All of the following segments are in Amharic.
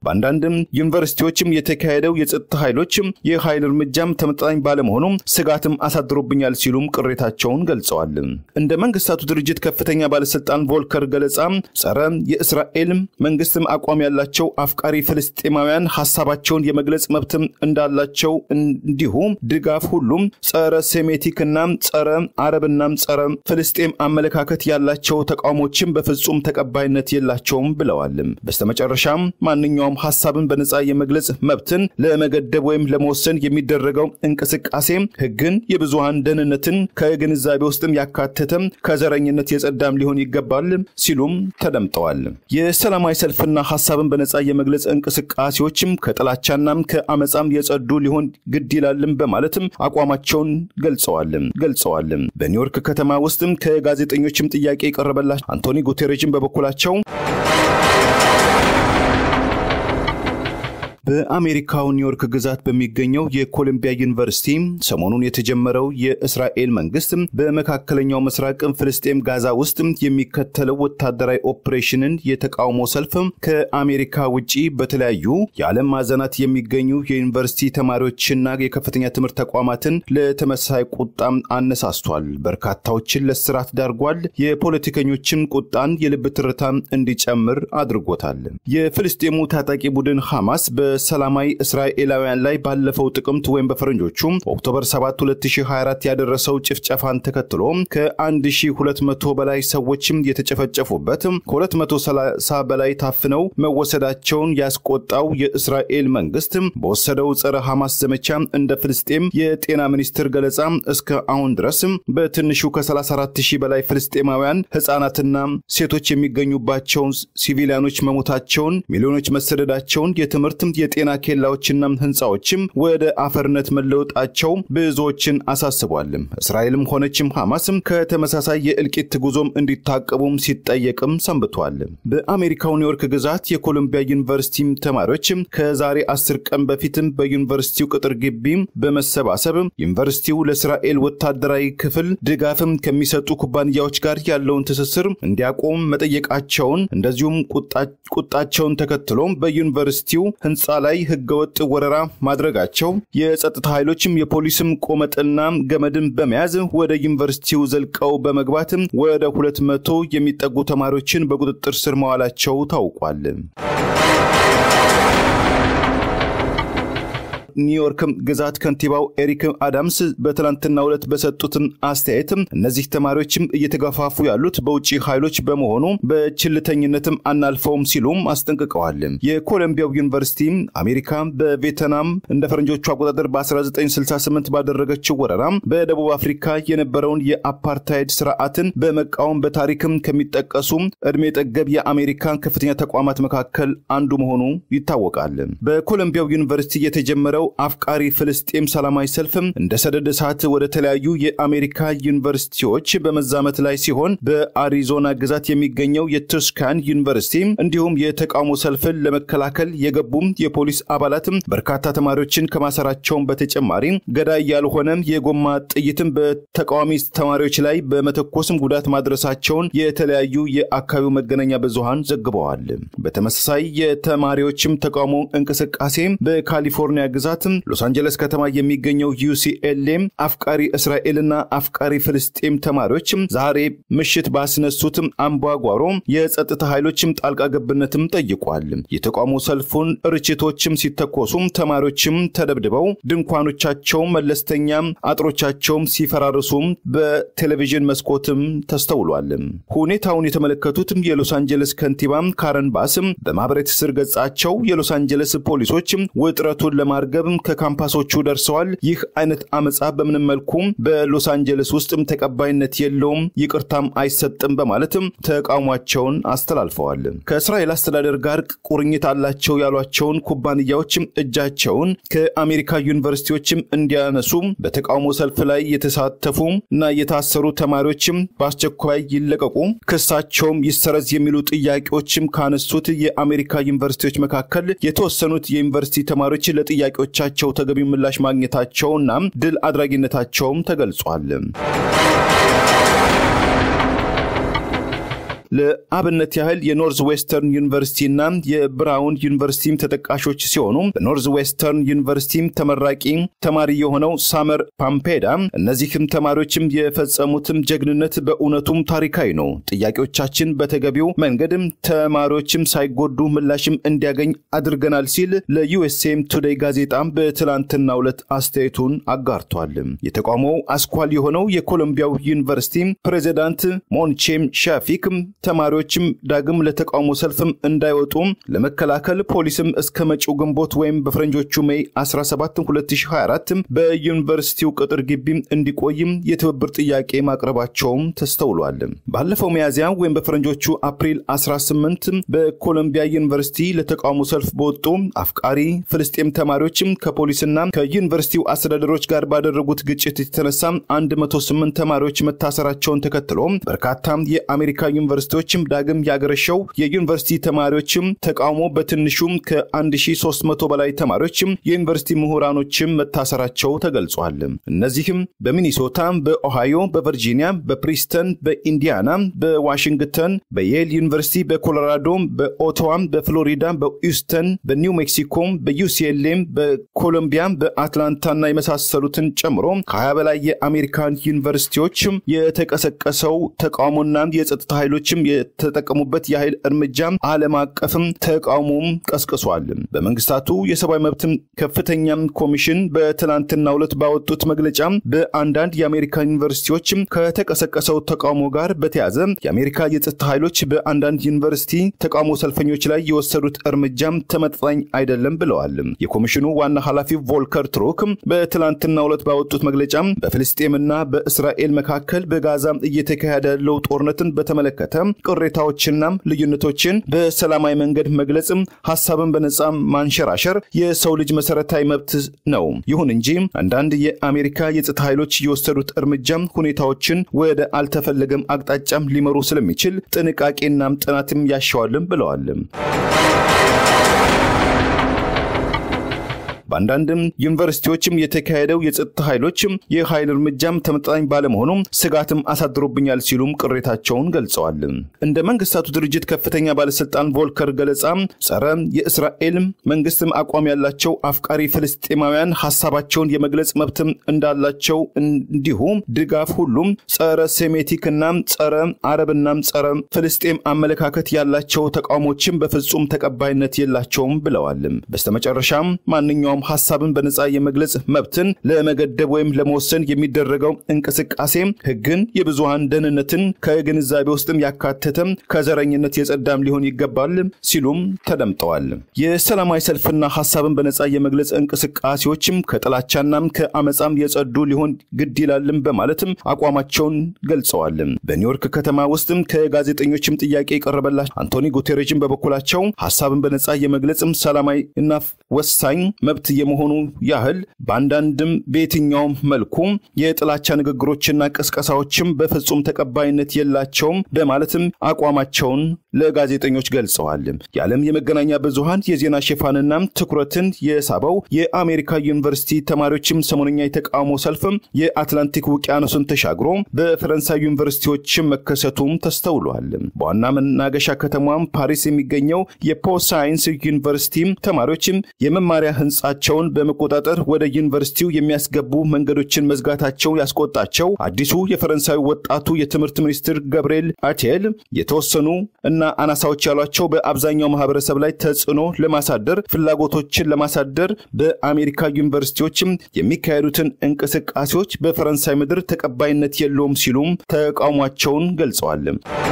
በአንዳንድም ዩኒቨርሲቲዎችም የተካሄደው የጸጥታ ኃይሎችም የኃይል እርምጃም ተመጣጣኝ ባለመሆኑ ስጋትም አሳድሮብኛል ሲሉም ቅሬታቸውን ገልጸዋል። እንደ መንግስታቱ ድርጅት ከፍተኛ ባለስልጣን ቮልከር ገለጻ ጸረ የእስራኤል መንግስትም አቋም ያላቸው አፍቃሪ ፍልስጤማውያን ሀሳባቸውን የመግለጽ መብትም እንዳላቸው እንዲሁ ድጋፍ ሁሉም ጸረ ሴሜቲክ እና ጸረ አረብና ጸረ ፍልስጤም አመለካከት ያላቸው ተቃውሞችን በፍጹም ተቀባይነት የላቸውም ብለዋል። በስተመጨረሻም ማንኛውም ሀሳብን በነጻ የመግለጽ መብትን ለመገደብ ወይም ለመወሰን የሚደረገው እንቅስቃሴ ህግን፣ የብዙሃን ደህንነትን ከግንዛቤ ውስጥም ያካተተም ከዘረኝነት የጸዳም ሊሆን ይገባል ሲሉም ተደምጠዋል። የሰላማዊ ሰልፍና ሀሳብን በነጻ የመግለጽ እንቅስቃሴዎችም ከጥላቻናም ከአመፃም የጸዱ ሊሆን ግድ ይላልም በማለትም አቋማቸውን ገልጸዋል ገልጸዋል። በኒውዮርክ ከተማ ውስጥም ከጋዜጠኞችም ጥያቄ የቀረበላቸው አንቶኒ ጉቴሬጅን በበኩላቸው በአሜሪካው ኒውዮርክ ግዛት በሚገኘው የኮሎምቢያ ዩኒቨርሲቲ ሰሞኑን የተጀመረው የእስራኤል መንግስት በመካከለኛው ምስራቅ ፍልስጤም ጋዛ ውስጥ የሚከተለው ወታደራዊ ኦፕሬሽንን የተቃውሞ ሰልፍ ከአሜሪካ ውጭ በተለያዩ የዓለም ማዕዘናት የሚገኙ የዩኒቨርሲቲ ተማሪዎችና የከፍተኛ ትምህርት ተቋማትን ለተመሳሳይ ቁጣም አነሳስቷል። በርካታዎችን ለስራት ዳርጓል። የፖለቲከኞችን ቁጣን የልብ ትርታ እንዲጨምር አድርጎታል። የፍልስጤሙ ታጣቂ ቡድን ሐማስ በሰላማዊ እስራኤላውያን ላይ ባለፈው ጥቅምት ወይም በፈረንጆቹ ኦክቶበር 7 2024 ያደረሰው ጭፍጨፋን ተከትሎ ከ1200 በላይ ሰዎችም የተጨፈጨፉበት ከ230 በላይ ታፍነው መወሰዳቸውን ያስቆጣው የእስራኤል መንግስት በወሰደው ጸረ ሐማስ ዘመቻ እንደ ፍልስጤም የጤና ሚኒስትር ገለጻ እስከ አሁን ድረስ በትንሹ ከ34 ሺህ በላይ ፍልስጤማውያን ህጻናትና ሴቶች የሚገኙባቸውን ሲቪሊያኖች መሞታቸውን፣ ሚሊዮኖች መሰደዳቸውን፣ የትምህርት የጤና ኬላዎችና ህንፃዎችም ወደ አፈርነት መለወጣቸው ብዙዎችን አሳስቧል። እስራኤልም ሆነችም ሐማስም ከተመሳሳይ የእልቂት ጉዞም እንዲታቀቡም ሲጠየቅም ሰንብቷል። በአሜሪካው ኒውዮርክ ግዛት የኮሎምቢያ ዩኒቨርሲቲ ተማሪዎች ከዛሬ አስር ቀን በፊትም በዩኒቨርሲቲው ቅጥር ግቢ በመሰባሰብ ዩኒቨርሲቲው ለእስራኤል ወታደራዊ ክፍል ድጋፍም ከሚሰጡ ኩባንያዎች ጋር ያለውን ትስስር እንዲያቆም መጠየቃቸውን እንደዚሁም ቁጣቸውን ተከትሎ በዩኒቨርሲቲው ህንፃ ላይ ህገወጥ ወረራ ማድረጋቸው የጸጥታ ኃይሎችም የፖሊስም ቆመጥና ገመድን በመያዝ ወደ ዩኒቨርሲቲው ዘልቀው በመግባት ወደ ሁለት መቶ የሚጠጉ ተማሪዎችን በቁጥጥር ስር መዋላቸው ታውቋል። ኒውዮርክ ግዛት ከንቲባው ኤሪክ አዳምስ በትናንትናው ዕለት በሰጡትን አስተያየት እነዚህ ተማሪዎችም እየተገፋፉ ያሉት በውጭ ኃይሎች በመሆኑ በችልተኝነትም አናልፈውም ሲሉም አስጠንቅቀዋል። የኮሎምቢያው ዩኒቨርሲቲ አሜሪካ በቬትናም እንደ ፈረንጆቹ አቆጣጠር በ1968 ባደረገችው ወረራ በደቡብ አፍሪካ የነበረውን የአፓርታይድ ስርዓትን በመቃወም በታሪክም ከሚጠቀሱ እድሜ ጠገብ የአሜሪካ ከፍተኛ ተቋማት መካከል አንዱ መሆኑ ይታወቃል። በኮሎምቢያው ዩኒቨርሲቲ የተጀመረው አፍቃሪ ፍልስጤም ሰላማዊ ሰልፍም እንደ ሰደድ እሳት ወደ ተለያዩ የአሜሪካ ዩኒቨርሲቲዎች በመዛመት ላይ ሲሆን በአሪዞና ግዛት የሚገኘው የቱስካን ዩኒቨርሲቲ እንዲሁም የተቃውሞ ሰልፍን ለመከላከል የገቡም የፖሊስ አባላትም በርካታ ተማሪዎችን ከማሰራቸውን በተጨማሪ ገዳይ ያልሆነ የጎማ ጥይትም በተቃዋሚ ተማሪዎች ላይ በመተኮስም ጉዳት ማድረሳቸውን የተለያዩ የአካባቢው መገናኛ ብዙሃን ዘግበዋል። በተመሳሳይ የተማሪዎችም ተቃውሞ እንቅስቃሴ በካሊፎርኒያ ግዛት ሎስ አንጀለስ ከተማ የሚገኘው ዩሲኤልኤም አፍቃሪ እስራኤልና አፍቃሪ ፍልስጤም ተማሪዎች ዛሬ ምሽት ባስነሱት አምባጓሮ የጸጥታ ኃይሎችም ጣልቃ ገብነትም ጠይቋል። የተቃውሞ ሰልፉን ርችቶችም ሲተኮሱም ተማሪዎችም ተደብድበው ድንኳኖቻቸው መለስተኛ አጥሮቻቸውም ሲፈራርሱም በቴሌቪዥን መስኮትም ተስተውሏል። ሁኔታውን የተመለከቱትም የሎስ አንጀለስ ከንቲባ ካረን ባስም በማህበራዊ ትስስር ገጻቸው የሎስ አንጀለስ ፖሊሶች ውጥረቱን ለማርገብ ከካምፓሶቹ ደርሰዋል። ይህ አይነት አመፃ በምንም መልኩ በሎስ አንጀለስ ውስጥም ተቀባይነት የለውም፣ ይቅርታም አይሰጥም በማለትም ተቃውሟቸውን አስተላልፈዋል። ከእስራኤል አስተዳደር ጋር ቁርኝት አላቸው ያሏቸውን ኩባንያዎች እጃቸውን ከአሜሪካ ዩኒቨርሲቲዎችም እንዲያነሱ በተቃውሞ ሰልፍ ላይ የተሳተፉ እና የታሰሩ ተማሪዎችም በአስቸኳይ ይለቀቁ፣ ክሳቸውም ይሰረዝ የሚሉ ጥያቄዎችም ካነሱት የአሜሪካ ዩኒቨርሲቲዎች መካከል የተወሰኑት የዩኒቨርሲቲ ተማሪዎች ለጥያቄዎቻቸው ተገቢ ምላሽ ማግኘታቸውና ድል አድራጊነታቸውም ተገልጿል። ለአብነት ያህል የኖርዝ ዌስተርን ዩኒቨርሲቲና የብራውን ዩኒቨርሲቲም ተጠቃሾች ሲሆኑ በኖርዝ ዌስተርን ዩኒቨርሲቲ ተመራቂ ተማሪ የሆነው ሳመር ፓምፔዳ እነዚህም ተማሪዎችም የፈጸሙትም ጀግንነት በእውነቱም ታሪካዊ ነው። ጥያቄዎቻችን በተገቢው መንገድም ተማሪዎችም ሳይጎዱ ምላሽም እንዲያገኝ አድርገናል ሲል ለዩኤስኤም ቱዴይ ጋዜጣ በትላንትናው ዕለት አስተያየቱን አጋርቷል። የተቃውሞው አስኳል የሆነው የኮሎምቢያው ዩኒቨርሲቲ ፕሬዚዳንት ሞንቼም ሻፊክ ተማሪዎችም ዳግም ለተቃውሞ ሰልፍም እንዳይወጡ ለመከላከል ፖሊስም እስከ መጪው ግንቦት ወይም በፈረንጆቹ ሜይ 17 2024 በዩኒቨርሲቲው ቅጥር ግቢ እንዲቆይም የትብብር ጥያቄ ማቅረባቸውም ተስተውሏል። ባለፈው ሚያዝያ ወይም በፈረንጆቹ አፕሪል 18 በኮሎምቢያ ዩኒቨርሲቲ ለተቃውሞ ሰልፍ በወጡ አፍቃሪ ፍልስጤም ተማሪዎችም ከፖሊስና ከዩኒቨርሲቲው አስተዳደሮች ጋር ባደረጉት ግጭት የተነሳ 108 ተማሪዎች መታሰራቸውን ተከትሎ በርካታ የአሜሪካ ዩኒቨርሲቲዎችም ዳግም ያገረሸው የዩኒቨርሲቲ ተማሪዎችም ተቃውሞ በትንሹም ከ1300 በላይ ተማሪዎችም የዩኒቨርሲቲ ምሁራኖችም መታሰራቸው ተገልጿል። እነዚህም በሚኒሶታ፣ በኦሃዮ፣ በቨርጂኒያ፣ በፕሪስተን፣ በኢንዲያና፣ በዋሽንግተን፣ በየል ዩኒቨርሲቲ፣ በኮሎራዶ፣ በኦቶዋ፣ በፍሎሪዳ፣ በሂውስተን፣ በኒው ሜክሲኮ፣ በዩሲኤልኤም፣ በኮሎምቢያ፣ በአትላንታና የመሳሰሉትን ጨምሮ ከ20 በላይ የአሜሪካን ዩኒቨርሲቲዎች የተቀሰቀሰው ተቃውሞና የጸጥታ ኃይሎችም የተጠቀሙበት የኃይል እርምጃ ዓለም አቀፍም ተቃውሞም ቀስቅሷል። በመንግስታቱ የሰብአዊ መብትም ከፍተኛም ኮሚሽን በትናንትናው ዕለት ባወጡት መግለጫ በአንዳንድ የአሜሪካ ዩኒቨርሲቲዎች ከተቀሰቀሰው ተቃውሞ ጋር በተያዘ የአሜሪካ የጸጥታ ኃይሎች በአንዳንድ ዩኒቨርሲቲ ተቃውሞ ሰልፈኞች ላይ የወሰዱት እርምጃም ተመጣጣኝ አይደለም ብለዋል። የኮሚሽኑ ዋና ኃላፊ ቮልከር ትሩክ በትላንትናው ዕለት ባወጡት መግለጫ በፍልስጤምና በእስራኤል መካከል በጋዛ እየተካሄደ ያለው ጦርነትን በተመለከተ ቅሬታዎችና ልዩነቶችን በሰላማዊ መንገድ መግለጽ፣ ሀሳብን በነጻ ማንሸራሸር የሰው ልጅ መሰረታዊ መብት ነው። ይሁን እንጂ አንዳንድ የአሜሪካ የጸጥታ ኃይሎች የወሰዱት እርምጃ ሁኔታዎችን ወደ አልተፈለገም አቅጣጫም ሊመሩ ስለሚችል ጥንቃቄናም ጥናትም ያሻዋልም ብለዋል። በአንዳንድም ዩኒቨርሲቲዎችም የተካሄደው የጸጥታ ኃይሎችም የኃይል እርምጃም ተመጣጣኝ ባለመሆኑም ስጋትም አሳድሮብኛል ሲሉም ቅሬታቸውን ገልጸዋል። እንደ መንግስታቱ ድርጅት ከፍተኛ ባለስልጣን ቮልከር ገለጻ ጸረ የእስራኤል መንግስትም አቋም ያላቸው አፍቃሪ ፍልስጤማውያን ሀሳባቸውን የመግለጽ መብትም እንዳላቸው እንዲሁ ድጋፍ ሁሉም ጸረ ሴሜቲክና ጸረ አረብና ጸረ ፍልስጤም አመለካከት ያላቸው ተቃውሞችም በፍጹም ተቀባይነት የላቸውም ብለዋል። በስተመጨረሻም ማንኛውም ሀሳብን በነጻ የመግለጽ መብትን ለመገደብ ወይም ለመወሰን የሚደረገው እንቅስቃሴ ህግን፣ የብዙሃን ደህንነትን ከግንዛቤ ውስጥም ያካተተ ከዘረኝነት የጸዳም ሊሆን ይገባል ሲሉም ተደምጠዋል። የሰላማዊ ሰልፍና ሀሳብን በነጻ የመግለጽ እንቅስቃሴዎችም ከጥላቻናም ከአመፃም የጸዱ ሊሆን ግድ ይላልም በማለትም አቋማቸውን ገልጸዋል። በኒውዮርክ ከተማ ውስጥም ከጋዜጠኞችም ጥያቄ የቀረበላቸው አንቶኒ ጉቴሬጅን በበኩላቸው ሀሳብን በነጻ የመግለጽም ሰላማዊ እና ወሳኝ መብት የመሆኑ ያህል በአንዳንድም በየትኛውም መልኩ የጥላቻ ንግግሮችና ቅስቀሳዎችም በፍጹም ተቀባይነት የላቸውም በማለትም አቋማቸውን ለጋዜጠኞች ገልጸዋል። የዓለም የመገናኛ ብዙሃን የዜና ሽፋንና ትኩረትን የሳበው የአሜሪካ ዩኒቨርሲቲ ተማሪዎችም ሰሞነኛ የተቃውሞ ሰልፍም የአትላንቲክ ውቅያኖስን ተሻግሮ በፈረንሳይ ዩኒቨርሲቲዎችም መከሰቱም ተስተውሏል። በዋና መናገሻ ከተማም ፓሪስ የሚገኘው የፖ ሳይንስ ዩኒቨርሲቲ ተማሪዎችም የመማሪያ ህንጻቸውን በመቆጣጠር ወደ ዩኒቨርሲቲው የሚያስገቡ መንገዶችን መዝጋታቸው ያስቆጣቸው አዲሱ የፈረንሳዊ ወጣቱ የትምህርት ሚኒስትር ገብርኤል አቴል የተወሰኑ እና አናሳዎች ያሏቸው በአብዛኛው ማህበረሰብ ላይ ተጽዕኖ ለማሳደር ፍላጎቶችን ለማሳደር በአሜሪካ ዩኒቨርሲቲዎችም የሚካሄዱትን እንቅስቃሴዎች በፈረንሳይ ምድር ተቀባይነት የለውም ሲሉም ተቃውሟቸውን ገልጸዋል።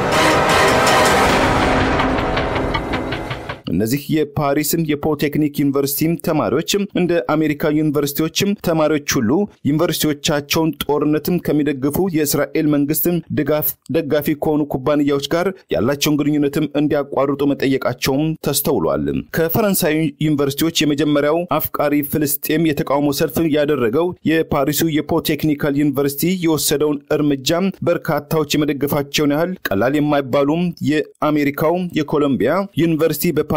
እነዚህ የፓሪስም የፖሊቴክኒክ ዩኒቨርሲቲም ተማሪዎችም እንደ አሜሪካ ዩኒቨርሲቲዎችም ተማሪዎች ሁሉ ዩኒቨርሲቲዎቻቸውን ጦርነትም ከሚደግፉ የእስራኤል መንግስትም ድጋፍ ደጋፊ ከሆኑ ኩባንያዎች ጋር ያላቸውን ግንኙነትም እንዲያቋርጡ መጠየቃቸውም ተስተውሏል። ከፈረንሳይ ዩኒቨርሲቲዎች የመጀመሪያው አፍቃሪ ፍልስጤም የተቃውሞ ሰልፍ ያደረገው የፓሪሱ የፖሊቴክኒካል ዩኒቨርሲቲ የወሰደውን እርምጃ በርካታዎች የመደገፋቸውን ያህል ቀላል የማይባሉም የአሜሪካው የኮሎምቢያ ዩኒቨርሲቲ በፓ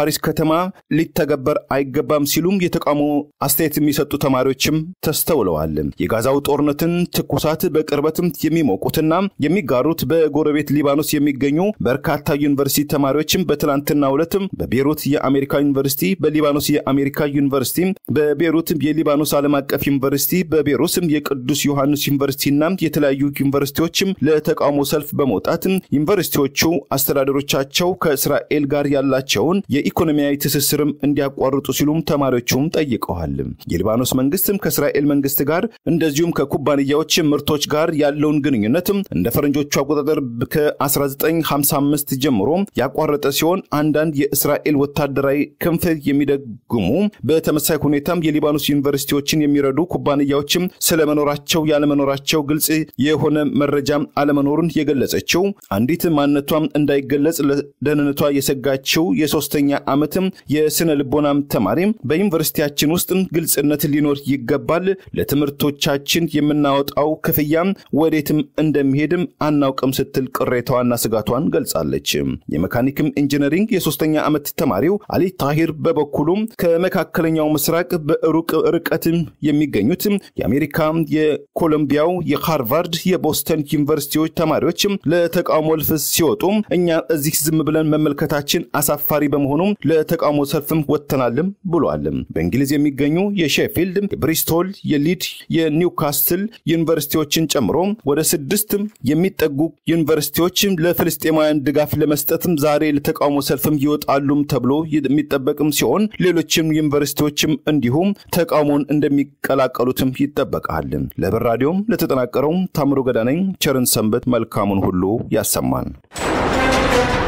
በፓሪስ ከተማ ሊተገበር አይገባም ሲሉም የተቃውሞ አስተያየት የሚሰጡ ተማሪዎችም ተስተውለዋል። የጋዛው ጦርነትን ትኩሳት በቅርበትም የሚሞቁትና የሚጋሩት በጎረቤት ሊባኖስ የሚገኙ በርካታ ዩኒቨርሲቲ ተማሪዎችም በትናንትናው ዕለትም በቤሩት የአሜሪካ ዩኒቨርሲቲ፣ በሊባኖስ የአሜሪካ ዩኒቨርሲቲ፣ በቤሩት የሊባኖስ ዓለም አቀፍ ዩኒቨርሲቲ፣ በቤሩስም የቅዱስ ዮሐንስ ዩኒቨርሲቲና የተለያዩ ዩኒቨርሲቲዎችም ለተቃውሞ ሰልፍ በመውጣት ዩኒቨርሲቲዎቹ አስተዳደሮቻቸው ከእስራኤል ጋር ያላቸውን የኢኮኖሚያዊ ትስስርም እንዲያቋርጡ ሲሉም ተማሪዎቹም ጠይቀዋል። የሊባኖስ መንግስትም ከእስራኤል መንግስት ጋር እንደዚሁም ከኩባንያዎች ምርቶች ጋር ያለውን ግንኙነትም እንደ ፈረንጆቹ አቆጣጠር ከ1955 ጀምሮ ያቋረጠ ሲሆን አንዳንድ የእስራኤል ወታደራዊ ክንፍ የሚደግሙ በተመሳይ ሁኔታም የሊባኖስ ዩኒቨርሲቲዎችን የሚረዱ ኩባንያዎችም ስለመኖራቸው ያለመኖራቸው ግልጽ የሆነ መረጃም አለመኖሩን የገለጸችው አንዲት ማንነቷም እንዳይገለጽ ለደህንነቷ የሰጋችው የሶስተኛ ዓመትም የስነ ልቦናም ተማሪም በዩኒቨርሲቲያችን ውስጥ ግልጽነት ሊኖር ይገባል፣ ለትምህርቶቻችን የምናወጣው ክፍያም ወዴትም እንደሚሄድም አናውቅም ስትል ቅሬታዋና ስጋቷን ገልጻለች። የመካኒክም ኢንጂነሪንግ የሶስተኛ ዓመት ተማሪው አሊ ታሂር በበኩሉም ከመካከለኛው ምስራቅ በሩቅ ርቀት የሚገኙት የአሜሪካ፣ የኮሎምቢያው፣ የሃርቫርድ፣ የቦስተን ዩኒቨርሲቲዎች ተማሪዎች ለተቃውሞ ሰልፍ ሲወጡ እኛ እዚህ ዝም ብለን መመልከታችን አሳፋሪ በመሆኑም ለተቃውሞ ሰልፍም ወጥተናልም ብሏል። በእንግሊዝ የሚገኙ የሼፊልድ፣ የብሪስቶል፣ የሊድ፣ የኒውካስትል ዩኒቨርሲቲዎችን ጨምሮ ወደ ስድስት የሚጠጉ ዩኒቨርሲቲዎች ለፍልስጤማውያን ድጋፍ ለመስጠትም ዛሬ ለተቃውሞ ሰልፍም ይወጣሉም ተብሎ የሚጠበቅም ሲሆን ሌሎችም ዩኒቨርሲቲዎችም እንዲሁም ተቃውሞን እንደሚቀላቀሉትም ይጠበቃል። ለብር ራዲዮም ለተጠናቀረው ታምሮ ገዳነኝ ቸርን ሰንበት መልካሙን ሁሉ ያሰማል።